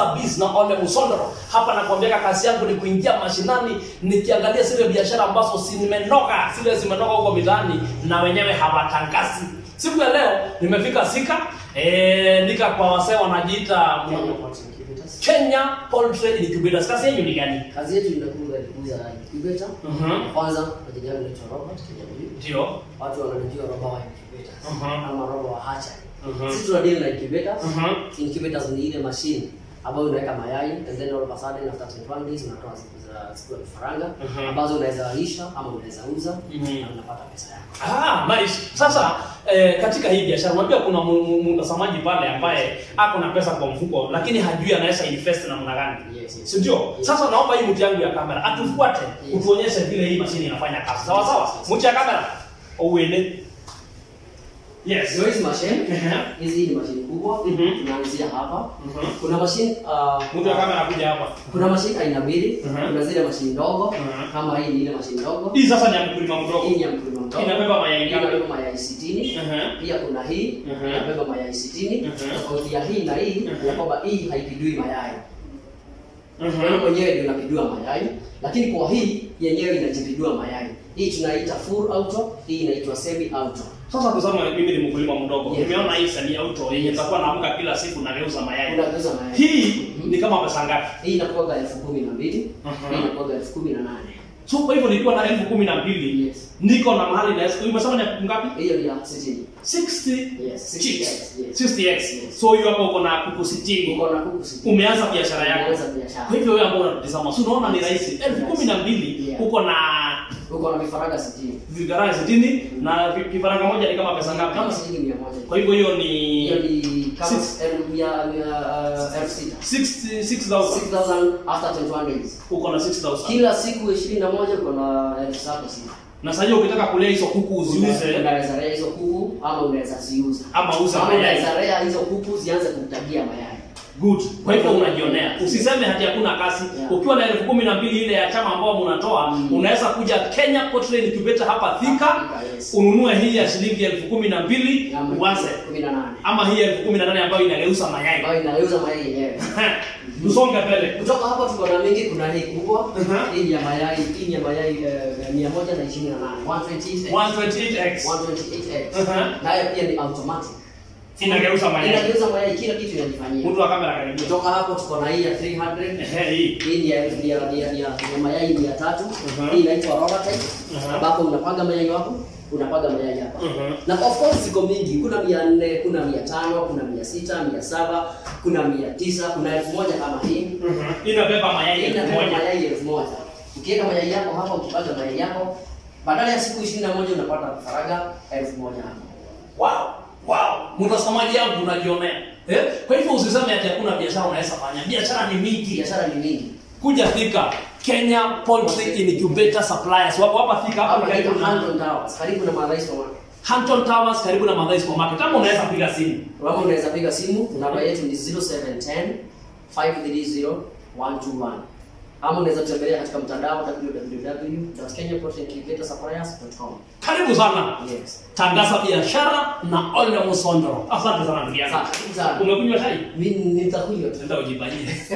Biz na Ole Musondoro. Hapa nakwambia kazi yangu ni kuingia mashinani nikiangalia zile biashara ambazo zimenoka, zile zimenoka huko mitaani na wenyewe hawatangazi. Siku ya leo nimefika Sika eh, nika kwa wasee wanajiita Kenya Poultry Incubators. Kenya Poultry Incubators. Kazi yenyu ni gani? Kazi yetu inakuwa ni kuuza incubator. Mhm. Kwanza majina yangu naitwa Robert Kenyamu. Ndio. Watu wananijua roba wa incubators Mhm. ama roba wa hatchery. Mhm. Sisi tuna deal na incubators. Mhm. Incubators ni ile machine ambayo unaweka mayai and then all of a sudden after 21 days unatoa siku za siku ya vifaranga Mhm. ambazo unaweza lisha ama unaweza uza Mhm. na unapata pesa yako. Ah, nice. Sasa eh, katika hii biashara unajua kuna mu- mu- mtazamaji pale ambaye ako na pesa kwa mfuko lakini hajui anaweza invest namna gani. Yes, yes. Si ndio? Sasa naomba hii mtu yangu ya kamera atufuate Yes. utuonyeshe vile hii mashine inafanya kazi. Sawa sawa? Yes. Mtu ya kamera uende. Yes. Ndio hizi machine. Ehe. Hizi ni machine kubwa. Mhm. Tunaanzia hapa. Mhm. Kuna machine uh, Mtu ya kamera kuja hapa. kuna mashine aina mbili. Mhm. Kuna zile mashine ndogo Mhm. kama hii ni ile mashine ndogo. Hii sasa ni ya mkulima mdogo. Hii ni ya mkulima mdogo. Inabeba mayai Hii ngapi? inabeba mayai 60. Mhm. Pia kuna hii Mhm. inabeba mayai 60. Mhm. Tofauti ya hii na hii Mhm. ya kwamba hii haipidui mayai. Wewe Mhm. mwenyewe ndio unapidua mayai, lakini kwa hii yenyewe inajipidua mayai. Hii tunaita full auto, hii inaitwa semi auto. Sasa kusema mimi ni mkulima mdogo. Yes. Nimeona hii sani auto yenye Yes. nitakuwa naamka kila siku nageuza mayai. Unageuza mayai. Hii ni kama pesa ngapi? Hii inakuwa elfu kumi na mbili. Mhm. Hii inakuwa elfu kumi na nane. So kwa hivyo nilikuwa na elfu kumi na mbili Yes. niko na mahali na umesema ni elfu ngapi? Hiyo ni ya 60. 60 Yes, 60x. chicks. Yes. 60x. Yes. So hiyo hapo uko na kuku 60. Uko na kuku 60. Umeanza biashara yako. Umeanza biashara. Kwa hivyo wewe ambao unatutazama, si unaona ni rahisi. elfu kumi na mbili Yeah. uko na Uko na vifaranga 60. vifaranga 60 na vi- kifaranga moja ni kama pesa Kama ngapi? shilingi 100. Kwa hivyo hiyo Hiyo ni ni kama Six. elfu ya ya, uh, elfu sita. 60 6000 6000 after 21 days. uko na 6000 Kila siku 21 uko na elfu saba sita. na sasa hiyo ukitaka kulea hizo kuku uziuze Unaweza lea hizo kuku ama unaweza ziuza. ama uza Ama mayai unaweza lea hizo kuku zianze kutagia mayai. good kwa hivyo unajionea usiseme hati hakuna kazi Yeah. ukiwa na elfu kumi na mbili ile ya chama ambao mnatoa Mm. unaweza kuja Kenya Poultry Incubator hapa Thika Thika, yes. ununue hii ya shilingi elfu kumi na mbili Ya uanze 18. ama hii elfu kumi na nane ambayo inageuza mayai Ambayo inauza mayai yenyewe. tusonge mbele Kutoka hapo tuko na mingi, kuna hii kubwa, Mhm. hii ni ya mayai, hii ni ya mayai eh, mia moja na ishirini na nane, 128 128x 128x. Mhm. Nayo pia ni automatic. inageuza mayai Inageuza mayai, kila kitu inajifanyia. mtu wa kamera karibia Kutoka hapo tuko na hii ya 300 ehe hii hii ni ya ni ya ni ya, ni ya, ni ya mayai mia tatu Mhm. hii inaitwa roller type Mhm. ambapo unapaga mayai wako unapaga mayai hapa Mhm. na of course ziko mingi kuna mia nne kuna mia tano kuna mia sita mia saba kuna mia tisa kuna elfu moja kama hii Mhm. inabeba mayai hii elfu inabeba moja mayai elfu moja ukiweka mayai yako hapa ukipaga mayai yako badala ya siku ishirini na moja unapata faraga elfu moja hapa Wow, wow. Mtazamaji yangu unajionea. Eh? Kwa hivyo usiseme ati hakuna biashara unaweza fanya. Biashara ni mingi. biashara ni mingi Kuja Thika, Kenya Poultry Incubator Suppliers. Wako hapa Thika hapa hapa ni karibu karibu na Hampton Towers karibu na Marais Supermarket Hampton Towers karibu na Madhai Supermarket. Kama unaweza piga simu. Kama unaweza piga simu, namba yetu ni 0710 530 121. Ama unaweza tembelea katika mtandao www.kenyaproteinincubatorsuppliers.com. Karibu sana. Yes. Tangaza biashara na Ole Musondoro. Asante sana ndugu yangu. Asante sana. Umekunywa chai? Mimi nitakunywa tu. Nenda ujibanie.